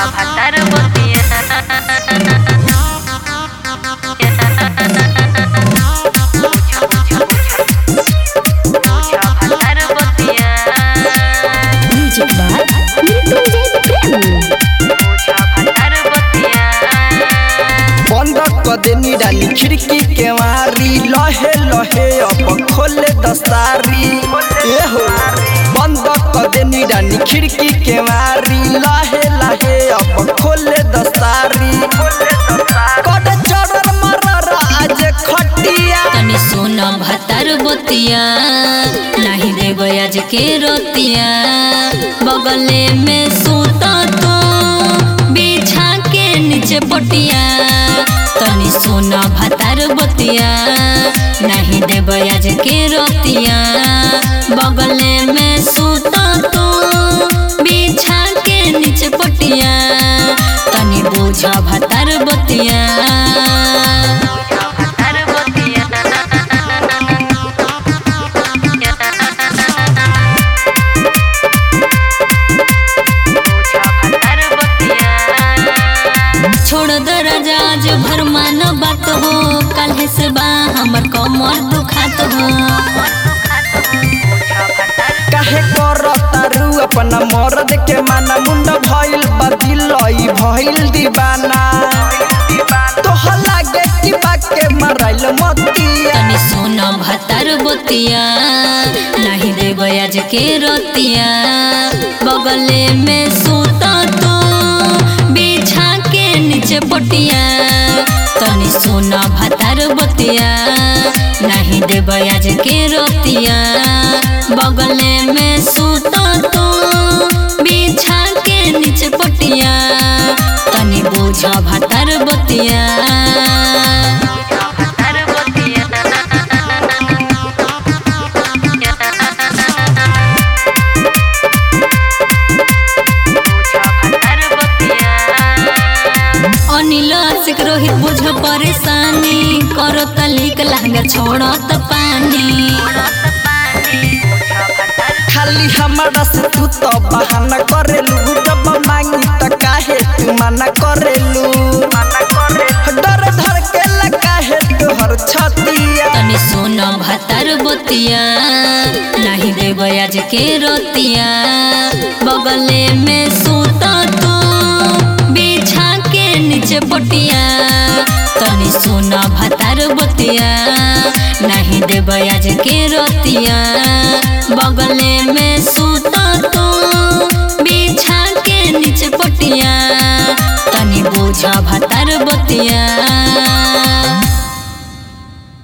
भातार बतिया भातार बतिया म्यूजिक बाय मृत्युंजय प्रेमी भातार बतिया बंद क देनी रानी खिड़की के मारी लहे लहे अब खोले दस्तारी ए हो बंद क देनी रानी खिड़की के मारी लहे लहे अब खोले दस्तारी कद चढ़र मरर आज खटिया तनी सोना भातार बतिया नहीं देव आज के रोतिया बगले में सूता तो बिछा के नीचे पटिया तनी सोना भातार बतिया नहीं देव आज के रोतिया बगले में सूता तो बिछा के नीचे पटिया तनी बोझा भातार बतिया भातार बतिया भातार बतिया छोड़ दो राजा आज भर मान बात हो काल्हे से बा हमर कमर दुखात हो काहे करतारू अपना मर्द के माना मुंड भइल बदिलई भइल दीवाना तोह लागे कि बाके मराइल मतिया तनी सोना भातार बतिया नहीं देव आज के रतिया बगले में सूता तो बिछा के नीचे पटिया तनी सोना भातार बतिया नहीं देव आज के रतिया बगले में सूता तो बिछा के नीचे पटिया तनी बोझा भातार बतिया भातार बतिया भातार बतिया अनिल आशिक रोहित बुझ परेशानी करो तलिक लहंगा छोड़ो त पानी खाली हमारा से तू तो बहाना करेलू जब मांगी त काहे तू मना करेलू डर धर के काहे तोहर छतिया तनी सोना भातार बतिया नहीं देव आज के रोतिया बगले में सूता तो बिछा के नीचे पटिया तनी सोना भातार बतिया नहीं देव आज के रोतिया बगले में सूता तो बिछा के नीचे पटिया तनी बोझा भातार बतिया